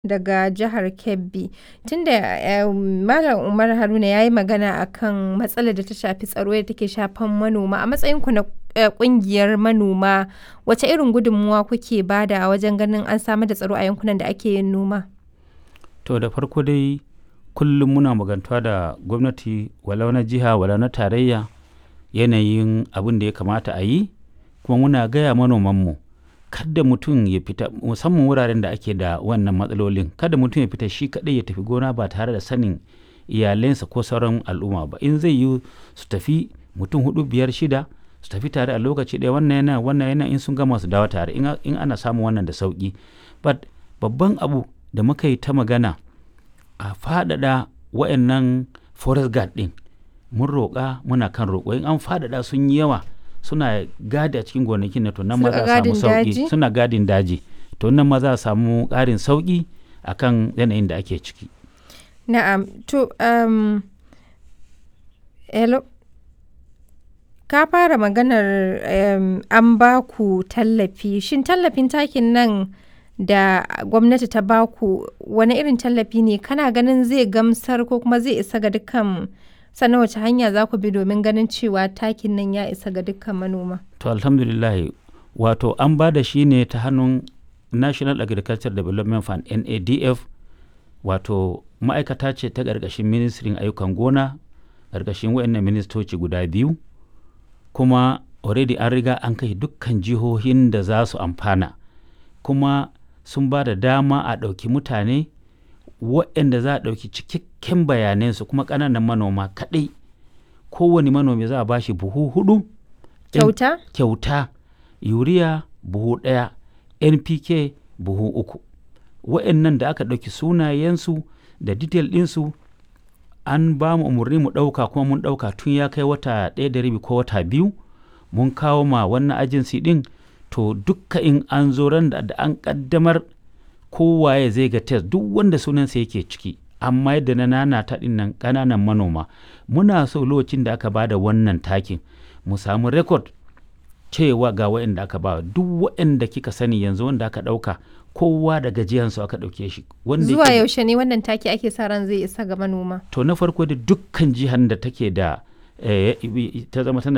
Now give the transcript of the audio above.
daga jihar Kebbi. Tunda eh, Malam Umar Haruna ya yi magana akan matsalar da ta shafi tsaro da take shafan manoma. A matsayinku na eh, ƙungiyar manoma, wace irin gudunmuwa kuke bada wajen ganin an samar da tsaro a yankunan da ake yin noma? To da farko dai kullum muna magantuwa da gwamnati walau na jiha walau na tarayya yanayin abin da ya kamata a yi kuma muna gaya manomanmu kada mutum ya fita musamman wuraren da ake da wannan matsalolin kada mutum ya fita shi kaɗai ya tafi gona ba tare da sanin iyalensa ko sauran al'umma ba in zai yi su tafi mutum hudu biyar shida su tafi tare a lokaci ɗaya wannan yana wannan yana in sun gama su dawo tare in, in ana samun wannan da sauki but babban abu da muka yi ta magana a faɗaɗa wa'annan forest guard ɗin mun roƙa muna kan roƙo in an faɗaɗa sun yi yawa suna gadi a cikin gonakin na to nan ma za a samu sauƙi suna gadin daji to nan ma za a samu ƙarin sauƙi akan yanayin da ake ciki Na'am, to um, hello. Ka fara maganar um, an ba ku tallafi. Shin tallafin takin nan da gwamnati ta ba ku wani irin tallafi ne? Kana ganin zai gamsar ko kuma zai isa ga dukkan sannan wace hanya za ku bi domin ganin cewa takin nan ya isa ga dukkan manoma? to alhamdulillah wato an ba da shi ne ta hannun national agriculture development fund nadf wato ma'aikata ce ta ƙarƙashin ministrin ayyukan gona ƙarƙashin wayannan ministoci guda biyu kuma already an riga an kai dukkan jihohin da za su amfana kuma sun ba da dama a ɗauki mutane waɗanda za a ɗauki cikakken bayanansu kuma ƙananan manoma kaɗai kowane manomi za a ba shi buhu hudu Kyauta? kyauta yuriya buhu ɗaya npk buhu uku waɗannan da aka ɗauki sunayensu da detail ɗinsu an ba mu umarni mu ɗauka kuma mun ɗauka tun ya kai wata ɗaya da rabi ko wata biyu mun kawo ma wannan ajinsi ɗin to dukka in an zo ran da an ƙaddamar kowaye zai ga test duk wanda sunansa yake ciki amma yadda na nana ta nan ƙananan manoma muna so lokacin da aka ba da wannan takin mu samu rekod cewa ga waɗanda aka ba duk waɗanda kika sani yanzu wanda aka ɗauka kowa da gajiyansu aka ɗauke shi wanda Zuwa yake- yaushe ne wannan taki ake sa ran zai isa ga manoma? to na farko da dukkan jihar da take da eh, ta zama tana